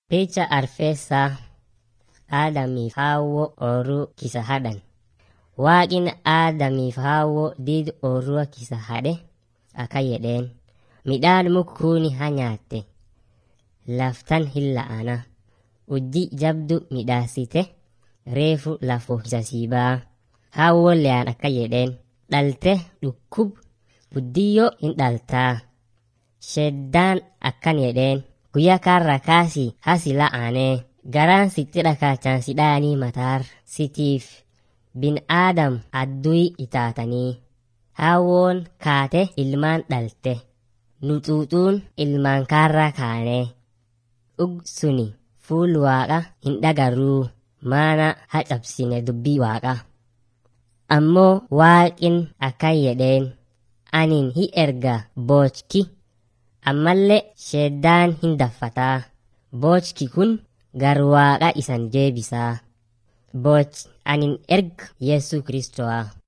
Picha arfeessaa Aadamiif Haawwoo oorruu kisa hadhan. Waaqin Aadamiif Haawwoo diid oorrua kisa hadhe akka jedheen. Midhaan mukkuuni ha nyaatte. Laftan hin la'ana. Ujji jabdu midhaasite reefu lafoo kisa siibaa. Haawwoon leyaan akka jedheen. Dhalte dhukkub guddiyyoo hin dhaltaa. Sheddaan akkan jedheen. Guyyaa kaarra kaasii hasi la'anee. Garaan sitti dhakaachaan si dhaanii mataar sitiif bin aadam adduyi itaatanii. Haawwoon kaate ilmaan dhalte. Nuxuuxuun ilmaan kaarraa kaanee. Dhug suni fuul waaqa hin dhagarruu maana ha cabsine dubbii waaqa. Ammoo waaqin akkan jedheen anin hi erga boochki ammallee sheeddaan hin daffataa. Boochki kun gar waaqa isan jeebisaa. Booch anin erga Yesu Kiristo'a.